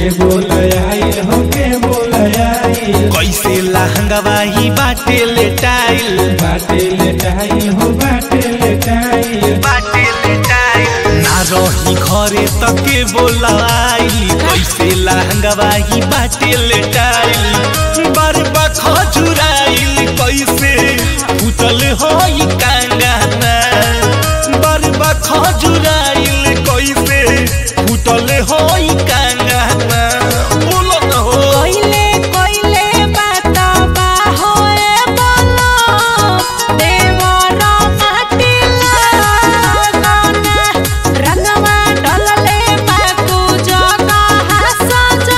के बोल आइल हो के बोल आइल कैसे लहंगवा ही बाटे लेटाइल बाटे लेटाइल हो बाटे लेटाइल बाटे लेटाइल ना रही घरे तके बोलाइल कैसे लहंगवा ही बाटे लेटाइल बरबा खजुराइल कैसे फुटल होई कांगाना बरबा खजुराइल कैसे फुटल होई कांगाना बोलो न हो कोइले कोइले बाता बाहोए बोलो देवर माटी लागना रंगवा डलले बाकू जगा हसजो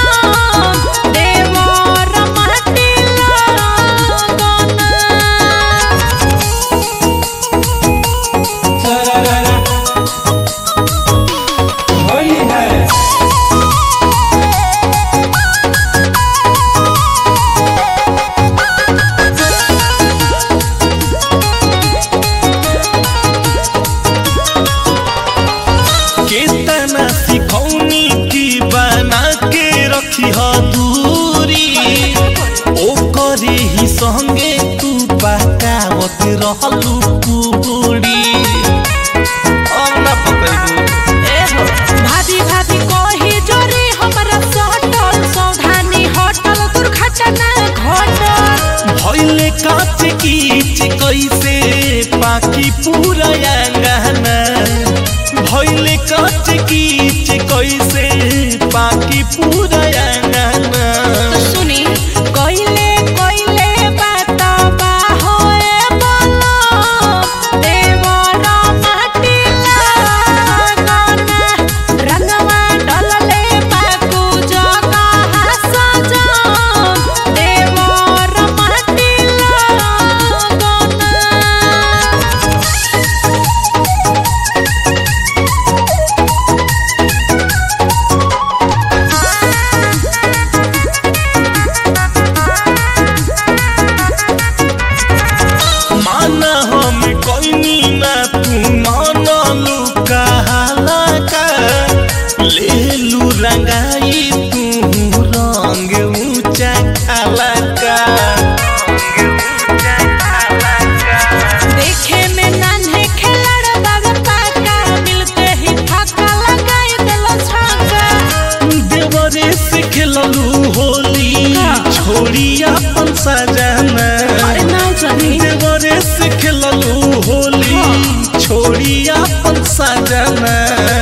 देवर माटी लागना सरररा होली है केतना सिखौनी की बना के रखी ह दूरी ओ करे ही संगे तू पकावत रहलू पूरी अब ना पकड़बू भाभी भाभी कोही जोरी हमरा सटल सौधानी हटल दुर्घटना घटल भइले काच कीच कैसे पाकी पूरा अंगना भइले काच कीच कैसे पाकी पूरा अंगना सुनी कोइले कोइले बात बाहोए बोलो देवर माटी लागना रंगवा डलले बाकू जगा हसजो देवर माटी लागना माना हम कोइनी ना तू मानलू कहाला का लेलू रंगाई तू रंग ऊंचा खाला का देखे में नान्हे खिलड़ बाबा पाका मिलते ही फाका लगाई देलो छाका देवरे से खेललू होली छोड़ी अपन सजाना अरे ना जानी देवरे से खेललू होली छोड़ी अपन सजाना